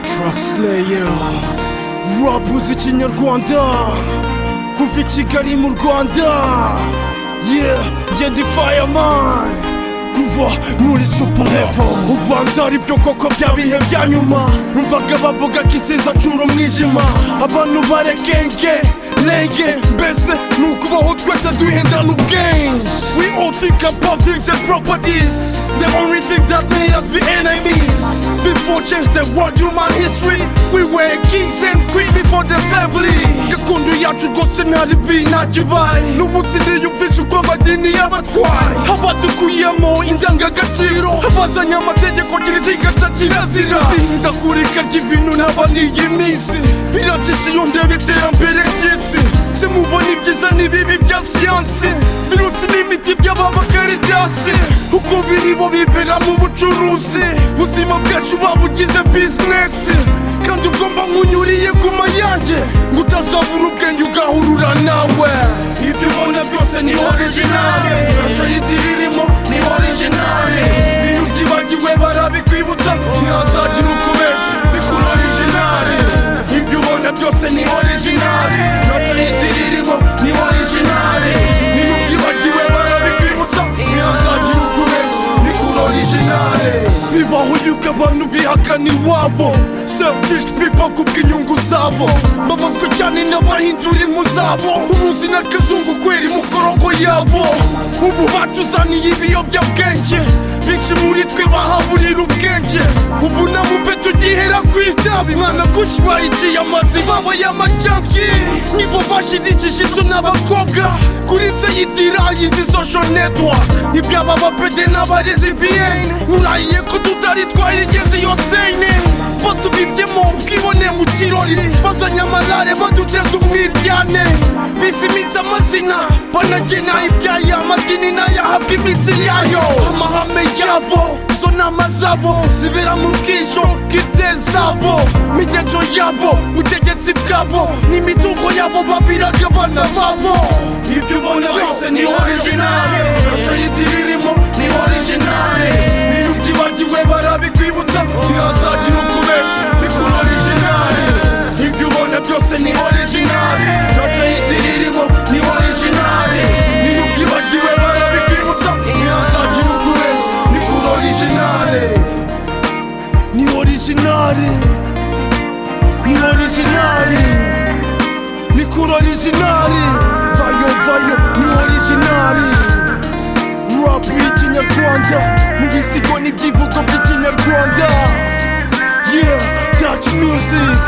Trackslayer Rap muziki nyarwanda Kuva i Kigali mu Rwanda Yeah, njye ndi fireman Kuva muri super level Ubanza ari byo koko bya bihe bya nyuma Numvaga bavuga ko isi izacura umwijima Abantu barekenge Lenge mbese ni ukubaho twese duhindana ubwenge We all think about things and properties The only thing that made us be enemies Before change the world human history We were kings and queens before the slavery Gakondo yacu rwose ntari bi ntakibaye N'umunsi niyumvisha uko amadini y'abatwari Abadukuyemo indangagaciro Abazanye amategeko kiriziga ca kirazira Ihindagurika ry'ibintu ntaba n'iyi minsi Biracisha iyo ndeba iterambere ry'isi Se mubona ibyiza n'ibibi bya siyansi Virusi n'imiti by'ababakaridasi Uko biri bo bibera mu bucuruzi Buzima bwacu babugize bizinesi Kandi ubwo mba nkunyuriye ku mayange Ngo utazabura ubwenge ugahurura nawe Ibyo ubona byose ni orijinale Sayidi ririmo ni orijinale Iyo ubyibagiwe barabikwibutsa Ntihazagira ukubesha ni kuri orijinale Ibyo ubona byose ni orijinale Sayidi ririmo ni orijinale Niyo ubyibagiwe barabikwibutsa Ntihazagira ukubesha ni kuri orijinale Bibaho yuko abantu bihakana iwabo Selfish people kubw'inyungu zabo Babazwa cyane n'abahindura impu zabo Uruzi n'akazungu kwera imikorogo yabo Ubu batuzaniye ibiyobyabwenge Benshi muri twe bahaburira ubwenge Ubu na mube tugihera ku itabi Mwana kushwa igiye amazi baba y'amajyanki Nibo bashirikije izo n'abakobwa Kuri nzayidira izi social network Ibyaba bapede n'abarezi BN Murahiye ko tutari twayigeze iyo sene Batubibyemo ubwibone mu kirori Bazanye amarare baduteza umwiryane Bisi imitsi amazina Banagena ibyaya amadini n'ayahabwa imitsi yayo Amahame yabo zo nama zabo Zibera mu bwisho bw'ite zabo Migenzo yabo butegetsi bwabo N'imitungo yabo babiraga abana babo Ibyo ubona byose ni orijinale Sayidi ririmo ni orijinale Niyo ubyibagiwe barabikwibutsa Ntihazagira ukubesha ni kuri orijinale Ibyo ubona byose ni orijinale Sayidi ririmo ni orijinale Niyo ubyibagiwe barabikwibutsa Ntihazagira ukubesha ni kuri orijinale Ni orijinale Ni orijinale Ni kuri orijinale Vayo vayo ni orijinale rap y'ikinyarwanda mu bisigo n'ibyivugo by'ikinyarwanda yeah touch music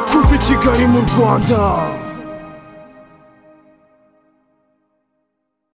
kuva i kigali mu rwanda